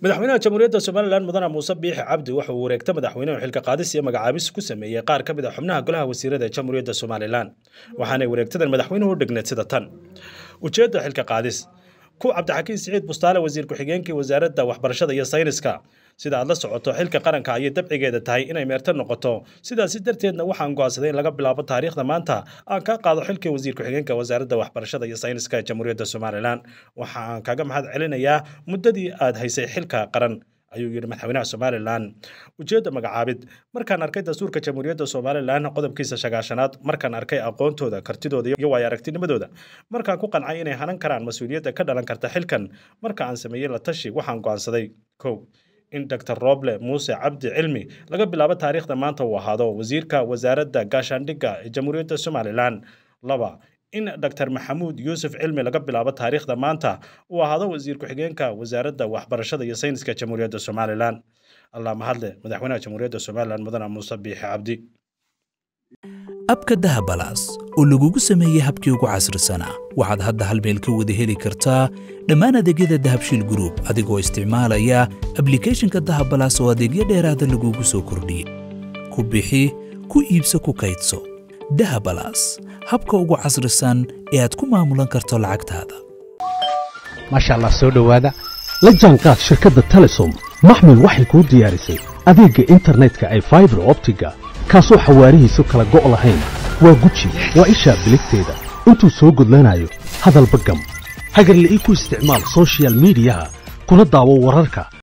madaxweynaha jamhuuriyadda somalilan mudane muuse biixi cabdi waxa uu wareegta madaxweynuhu xilka qaadis iyo magacaabis ku sameeyey qaar ka mid a xubnaha golaha wasiirada ee jamhuuriyadda somalilan waxaanay wareegtadan madaxweynuhu u dhigneed sida tan ujeedda xilka qaadis ku cabdixakiin siciid bustaale wasiir ku-xigeenkii wasaaradda waxbarashada iyo sayniska sida aad la socoto xilka qaranka ayay dabcigeeda tahay inay meerto noqoto sidaasi darteedna waxaan go'aansaday in laga bilaabo taariikhda maanta aan ka qaado xilkii wasiir ku-xigeenka wasaaradda waxbarashada iyo sayniska ee jamhuuriyadda somalilan waxa aan kaga mahad celinayaa muddadii aad haysay xilka qaran ayuu yidhi madaxweynaha somalilan ujeedda magacaabid markaan arkay dastuurka jamhuuriyadda somalilan qodobkiisa shagaashanaad markaan arkay aqoontooda kartidooda iyo waayo aragtinimadooda markaan ku qancay inay hanan karaan mas-uuliyadda ka dhalan karta xilkan marka aan sameeyey la tashi waxaan go'aansaday kow in dr roble muuse cabdi cilmi laga bilaabo taariikhda maanta uu ahaado wasiirka wasaaradda gaashaandhigga ee jamhuuriyadda somalilan laba in dr maxamuud yuusuf cilmi laga bilaabo taariikhda maanta uu ahaado wasiir ku-xigeenka wasaaradda waxbarashada iyo sayniska jamhuuriyadda somalilan allah mahadle madaxweynaha jamhuuriyadda somalilan mudane muuse biixi cabdi abka dahabalaas oo lagugu sameeyey habkii ugu casrisanaa waxaad hadda hal meel ka wada heli kartaa dhammaan adeegyada dahabshiil gruub adigoo isticmaalaya ablikhethonka dahabalaas oo adeegyo dheeraada lagugu soo kordhiyey ku bixi ku iibso ku kaydso dahabalaas habka ugu casrisan ee aad ku maamulan karto lacagtaada maasha allah soo dhowaada la jaanqaad shirkadda telesom maxmil waxay kuu diyaarisay adeegga internetka ay faibar optiga kaasoo xawaarihiisu kala go' lahayn waa guji waa ishaa biligteeda intuu soo gudlanayo hadalba gam hagarle ii ku isticmaal sochial midiyaha kuna daawo wararka